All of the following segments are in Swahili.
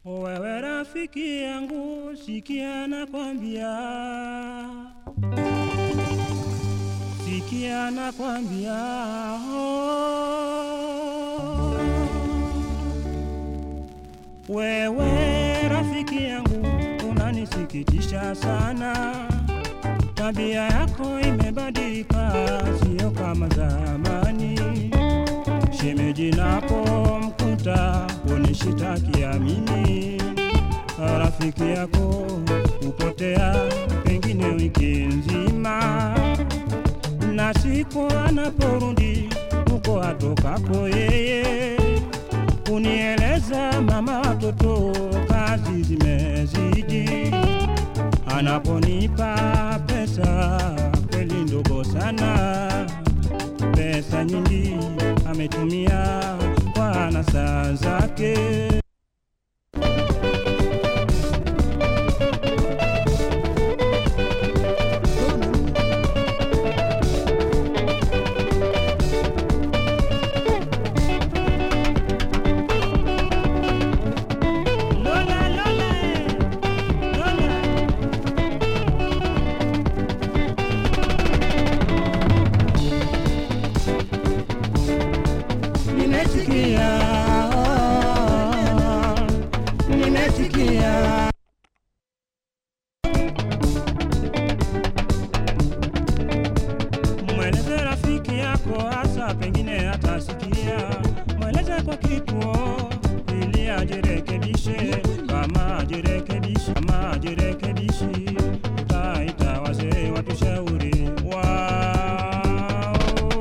Wewe rafiki yangu, sikia nakwambia, sikia nakwambia, oh. Wewe rafiki yangu, unanisikitisha sana, tabia yako imebadilika, sio kama zamani. Shemeji napomkuta unishitakia mimi, rafiki yako hupotea pengine wiki nzima, na siku anaporudi huko atokako yeye unieleza mama watoto kazi zimezidi, anaponipa pesa kweli ndogo sana pesa nyingi ametumia kwa anasa zake. Lola, Lola, Lola. Nimesikia, nimesikia. Mweleze rafiki yako hasa, pengine atasikia. Mweleze kwa kituo ili ajirekebishe, kama ajirekebishi, kama ajirekebishi, utaita wazee watushauri wao.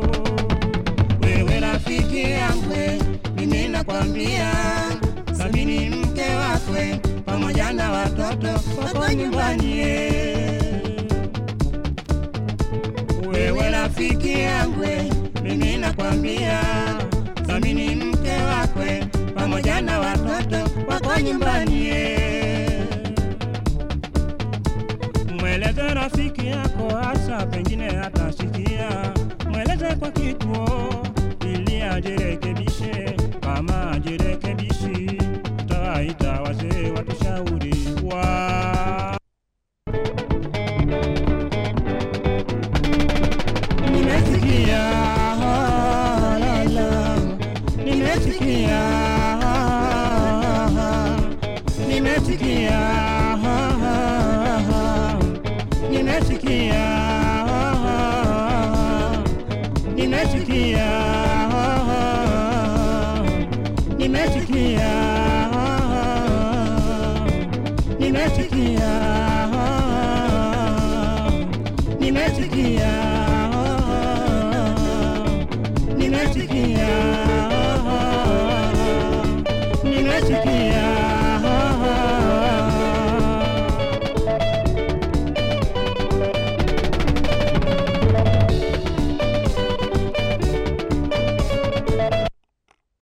Wewe rafiki yangu, mimi nakwambia, thamini mke wakwe pamoja na watoto wako nyumbani. Wewe rafiki yangu, mimi nakwambia, thamini mke wakwe pamoja na watoto wako nyumbani. Mweleze rafiki yako hasa, pengine atasikia. Mweleze kwa kituo ili ajirekebishe, kama ajirekebishi, utawaita wazee watushauri wa Nimesikia, ah, la, la. nimesikia, ah, nimesikia, ah, nimesikia, ah, nimesikia, ah, nimesikia, ah, nimesikia, ah, nimesikia, nimesikia